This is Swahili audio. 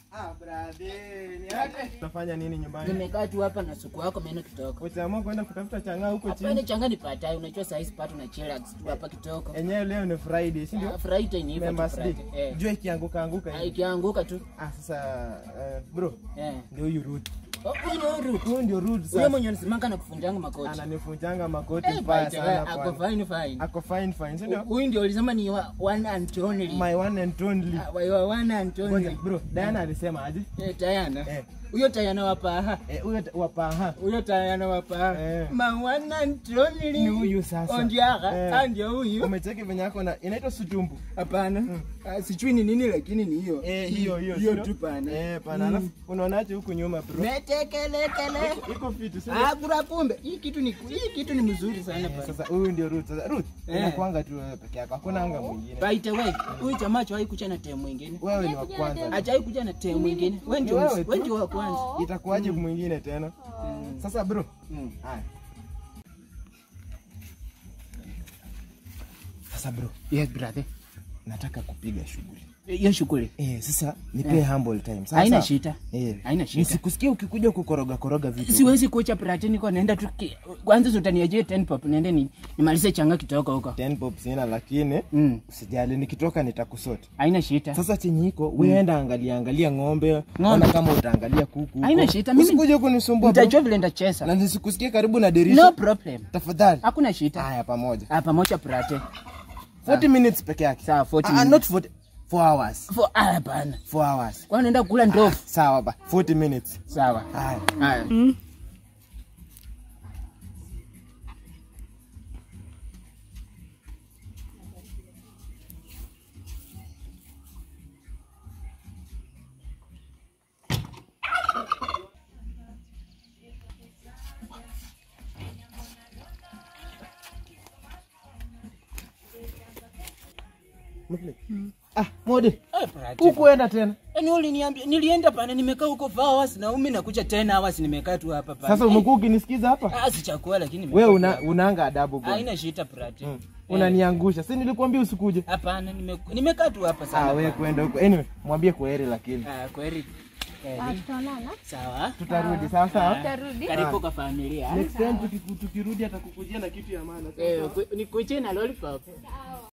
Ah, brother, ni aje? Unafanya nini nyumbani? Nimekaa tu hapa na suku yako meno kitoko. Usiamua kwenda kutafuta chang'aa huko Hapana chini. changa nipatai, unajua saa hizi pato na chillax tu hapa kitoko. Enyewe leo ni Friday, si ndio? Ah, Friday ni hivyo tu Members Day. Friday. Eh. Jua ikianguka anguka Ah, hivi. Ikianguka tu. Ah, sasa eh, bro, Eh. ndio huyu Ruth. Oh, huyu ni Ruth. Huyu ndio Ruth Huyo sasa. mwenye anasimanga na kufunjanga makoti. Ananifunjanga makoti Eh, mbaya by the way, sana ako bwana. fine fine. Ako fine fine, si ndio? Huyu ndio ulisema ni wa- one and only. My one and only. Ah, wa- wa- one and Ngoja, only. bro, Diana alisema aje? Eh, Tayana. Eh. Huyo Tayana wa paha. Eh, huyo ta- wapaha. Huyo Tayana wa paha. Eh. Ma one and only. Ni huyu sasa. Ondiaga, Eh. ah, ndio huyu. Umecheki venye ako na inaitwa sutumbu. Hapana. Ah, Sijui ni nini lakini ni hiyo. Eh, hiyo hiyo. Hiyo sio? tu pana. Eh, pana. Alafu unaonaje huku nyuma bro? Metekelekele. Iko fiti, si Ah, kura kumbe. Hii kitu ni hii kitu ni mzuri sana bana. Sasa huyu ndio Ruth. Sasa Ruth, Eh. inakuanga tu wewe peke yako. Hakuna anga mwingine. By the way, huyu jamaa hajawahi kuja na temu mwingine. Wewe ni wa kwanza. Hajawahi kuja na temu mwingine. Wewe ndio Wewe tu. wewe ndio wa kwanza. Itakuwaje mwingine tena? Sasa bro, Mm. haya. Sasa bro, Yes brother. nataka kupiga shughuli. Hiyo shughuli. Eh, sasa nipe humble time. Sasa Haina shida. Eh. Haina shida. Nisikusikie ukikuja kukoroga koroga vitu. Siwezi kucha brother niko naenda tu ki- kwanza utaniajie 10 pop niende ni nimalize changa kitoko huko. 10 pop sina lakini Mm. usijali nikitoka nitakusoti. Haina shida. Sasa chenye iko wewe enda angalia angalia ng'ombe, Ng'ombe. ona kama utaangalia kuku. huko. Haina shida, mimi- Usikuje kunisumbua. bro. Nitajua vile ndacheza. Na nisikusikie karibu na dirisha. No problem. Tafadhali. Hakuna shida. Haya pamoja. Ah, pamoja brother. 40 minutes peke yake. Sawa 40 Ah, minutes. not 40. 4 hours. For ah hapana. 4 hours. Kwa naenda kula ndovu. Sawa ba. 40 minutes. Sawa. Haya. Haya. Ah, Modi. Eh, brother. Hukuenda tena. Yaani uliniambia nilienda pana nimekaa huko for hours na umi nakuja 10 hours nimekaa tu hapa pana. Sasa umekuwa ukinisikiza hapa? Ah, sichakua lakini nimekaa Wewe tu una hapa. unaanga adabu bwana. Haina shida brother. Mm. Unaniangusha. Si nilikwambia usikuje. Hapana, nime- nimekaa tu hapa Ah, sana. wewe kwenda huko. Anyway, mwambie kwaheri lakini. Ah, kweli. Kweli. Tutaonana. Sawa. Tutarudi sawa sawa. Tutarudi. Karibu kwa familia. Next time tukiku- tukirudi atakukujia na kitu ya maana. sawa Eh, sawa? ku- nikuje na lollipop.